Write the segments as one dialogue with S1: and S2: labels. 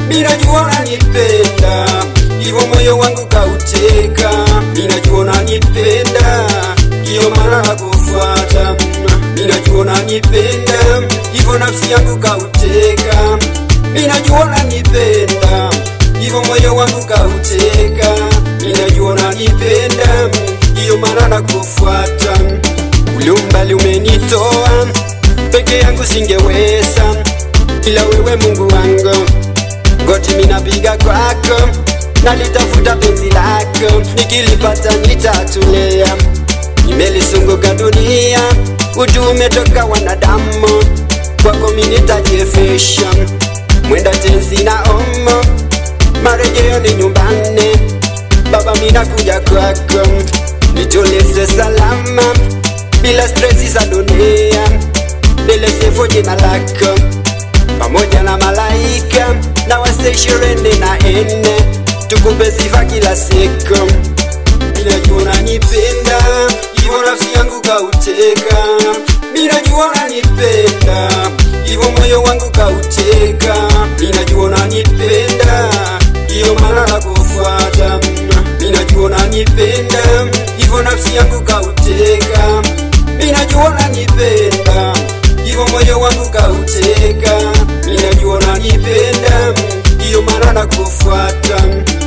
S1: minajua unanipenda hivyo moyo wangu kauteka minajua unanipenda ndiyo maana nakufuata minajua unanipenda hivyo nafsi yangu kauteka minajua unanipenda hivyo moyo wangu kauteka minajua unanipenda ndiyo maana nakufuata ule umbali umenitoa peke yangu singeweza ila wewe mungu wangu goti minapiga kwako nalitafuta penzi lako nikilipata nitatulea nimelisunguka dunia utu umetoka wanadamu kwako minitajiefesha mwenda tenzi na omo marejeo ni nyumbani baba minakuja kwako nitulize salama bila stresi za dunia nilesefo jina lako pamoja na malaika na wase ishirini na nne tukupe sifa kila siku minajua unanipenda hivyo nafsi yangu kauteka minajua unanipenda hivyo moyo wangu kauteka minajua unanipenda hiyo maana nakufuata minajua unanipenda hivyo nafsi yangu kauteka minajua unanipenda hivyo moyo wangu kauteka minajua unanipenda hiyo maana nakufuata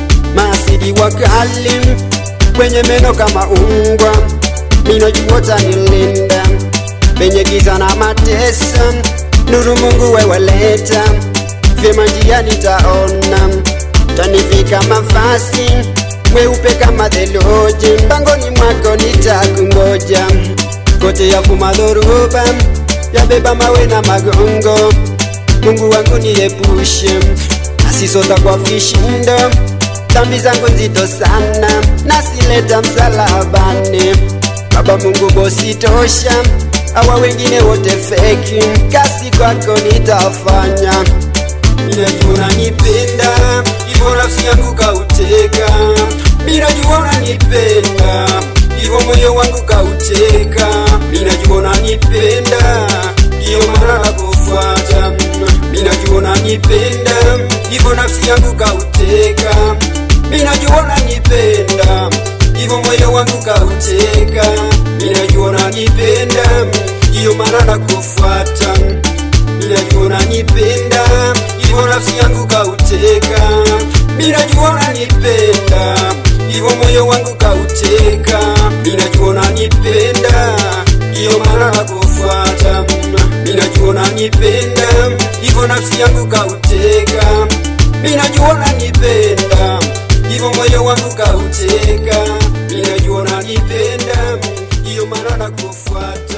S1: masidi wakali kwenye meno kama ungwa minajua utanilinda penye giza na mateso nuru mungu weweleta vyema njia nitaona tanivika mafasi mweupe kama theluji mbangoni mwako nitakungoja kote yafuma dhoruba yabeba mawe na magongo mungu wangu niepushe asisota kwa vishindo dhambi zangu nzito sana nasileta msalabani baba mungu bositosha awa wengine wote feki kasi kwako nitafanya minajua unanipenda hivyo nafsi yangu kauteka minajua unanipenda hivyo moyo wangu kauteka minajua unanipenda ndiyo maana nakufuata minajua unanipenda hivyo nafsi yangu kauteka minajua unanipenda hivyo moyo wangu kauteka minajua unanipenda ndiyo maana nakufuata minajua unanipenda hivyo nafsi yangu kauteka minajua unanipenda hivyo moyo wangu kauteka minajua unanipenda ndiyo maana nakufuata minajua unanipenda hivyo nafsi yangu kauteka minajua unanipenda hivyo moyo wangu kauteka minajua unanipenda ndiyo maana nakufuata